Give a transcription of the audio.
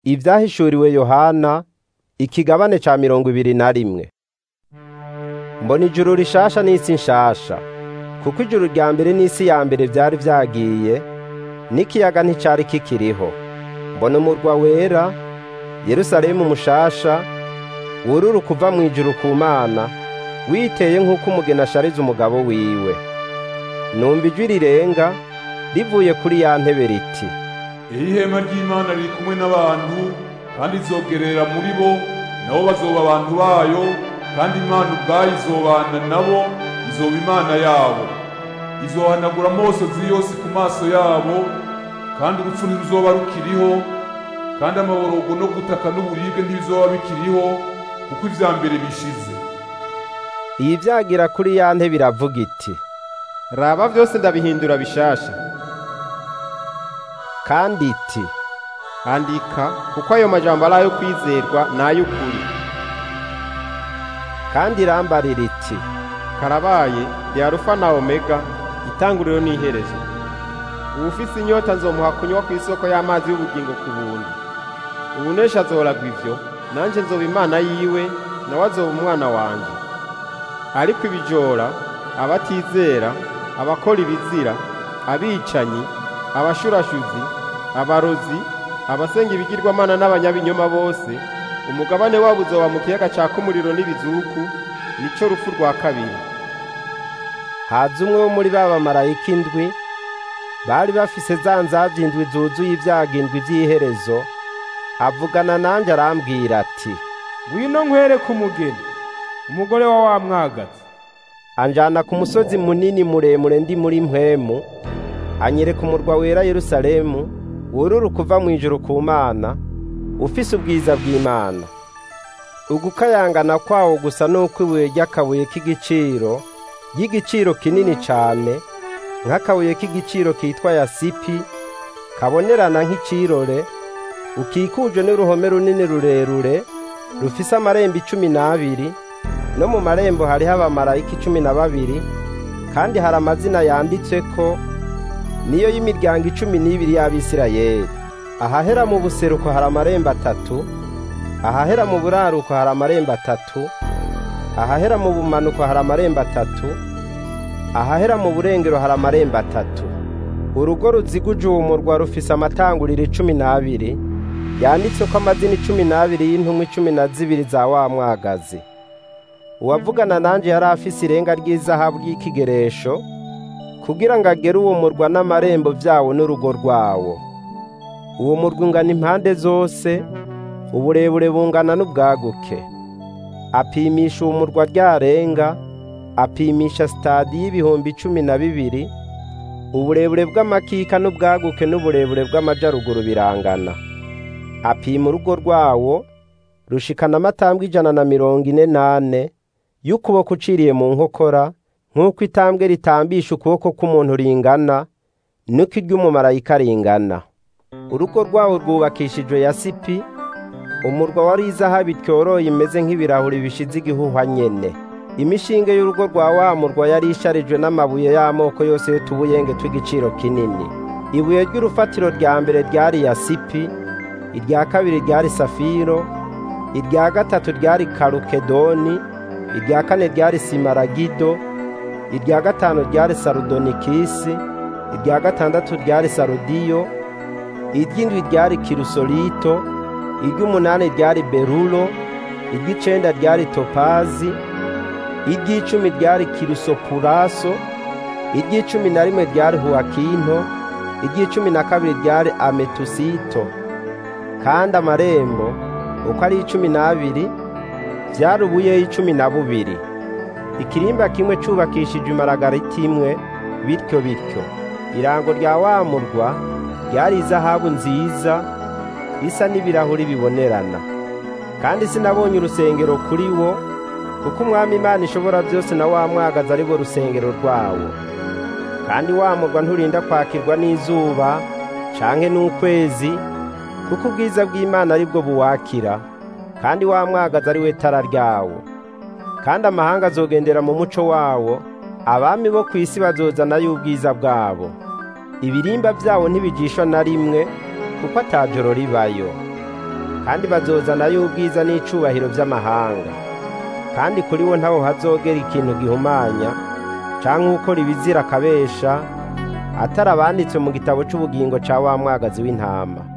Ivyahishuriwe Yohana ikigabane ca mirongo ibiri na rimwe. Mbona ijuru rishasha n'isi nshasha, kuko ijuru rya mbere n'isi ya mbere vyari vyagiye, n'ikiyaga nticari kikiriho. Mbona umurwa wera, Yerusalemu mushasha, wururuka uva mw'ijuru ku Mana, witeye nk'uko umugeni ashariza umugabo wiwe. Numva ijwi rirenga rivuye kuri ya ntebe riti: Iri hema ry'Imana riri kumwe n'abantu kandi izogerera muri bo nabo bazoba abantu bayo kandi Imana ubwayo izobana nabo izoba Imana yabo izohanagura amosozi yose ku maso yabo kandi urupfu ntiruzoba rukiriho kandi amaborogo no gutaka n'uburibwe ntibizoba bikiriho kuko ivya mbere bishize Iyi vyagira kuri ya ntebe iravuga iti: raba vyose ndabihindura bishasha kandi iti: andika kuko ayo majambo ari ayo kwizerwa n'ay'ukuri kandi irambarira iti: karabaye ndi arufa na omega itanguriro n'iherezo uwufise inyota nzomuha kunywa ku isoko y'amazi y'ubugingo ku buntu uwunesha azoragwa ivyo nanje nzoba imana yiwe nawe azoba umwana wanje ariko ibijora abatizera abakora ibizira abicanyi abashurashuzi abarozi abasenga ibigirwamana n'abanyabinyoma bose umugabane wabo uzoba mu kiyaga caka umuriro n'ibizuku nico rupfu rwa kabiri haza umwe wo muri ba bamarayika indwi bari bafise za nzavya indwi zuzuye ivyago indwi vy'iherezo avugana nanje arambwira ati ngwino nkwereke umugeni umugore wa wa mwagazi anjana ku musozi munini muremure ndi muri mpwemu anyereka umurwa wera Yerusalemu wururuka uva mw'ijuru ku Mana ufise ubwiza bw'Imana ugukayangana kwawo gusa nuko ibuye ry'akabuye k'igiciro y'igiciro kinini cane nk'akabuye k'igiciro kitwa yasipi kabonerana nk'icirore ukikuje n'uruhome runini rurerure rufise amarembo icumi n'abiri no mu marembo hariho abamarayika icumi na babiri kandi hari amazina yanditseko niyo y'imiryango icumi n'ibiri y'Abisirayeli ahahera mu buseruko hari amarembo atatu ahahera mu buraruko hari amarembo atatu ahahera mu bumanuko hari amarembo atatu ahahera mu burengero hari amarembo atatu urugo ruziguje uwo murwa rufise amatanguriro icumi n'abiri yanditseko amazina icumi n'abiri y'intumwa icumi na zibiri za wa mwagazi uwavugana nanje yari afise irenga ry'izahabu ry'ikigeresho kugira ngo agere uwo murwa n'amarembo vyawo n'urugo rwawo uwo murwa ungana impande zose uburebure bungana n'ubwaguke apimisha uwo murwa ryarenga apimisha sitadi y'ibihumbi cumi na bibiri uburebure bw'amakika n'ubwaguke n'uburebure bw'amajaruguru birangana apima urugo rwawo rushikana amatambwe ijana na mirongo ine n'ane y'ukuboko uciriye mu nkokora nk'uko itambwe ritambisha ukuboko k'umuntu ringana niko iry'umumarayika ringana urugo rwawo rwubakishijwe yasipi umurwa wari izahabu ityoroye imeze nk'ibirahuri bishize igihuhwa nyene imishinge y'urugo rwa wa murwa yari isharijwe n'amabuye y'amoko yose y'utubuyenge tw'igiciro kinini ibuye ry'urufatiro rya mbere ryari yasipi irya kabiri ryari safiro irya gatatu ryari karukedoni irya kane ryari simaragido irya gatanu ryari sarudonikisi irya gatandatu ryari sarudiyo iry'indwi ryari kirusolito iry'umunani ryari berulo iry'icenda ryari topazi iry'icumi ryari kirusopuraso iry'icumi na rimwe ryari huwakinto iry'icumi na kabiri ryari ametusito kandi amarembo uko ari icumi n'abiri vyari ubuyeyi cumi na bubiri ikirimba kimwe cubakishije imaragarita imwe bityo bityo irango rya wa murwa ryari izahabu nziza isa n'ibirahuri bibonerana kandi sinabonye urusengero kuri wo kuko umwami imana ishobora byose na wa mwagazi ari bo rusengero rwawo kandi wa murwa nturinda kwakirwa n'izuba canke n'ukwezi kuko ubwiza bw'imana ari bwo buwakira kandi wa mwagazi ari we tara ryawo kandi amahanga azogendera mu muco wawo abami bo ku isi bazozana y'ubwiza bwabo ibirimba byabo ntibigishwa na rimwe kuko atajoro ribayo kandi bazozanayo ubwiza n'icubahiro vy'amahanga kandi kuri wo ntaho hazogera ikintu gihumanya canke ukora ibizira akabesha atari abanditswe mu gitabo c'ubugingo ca wa mwagazi w'intama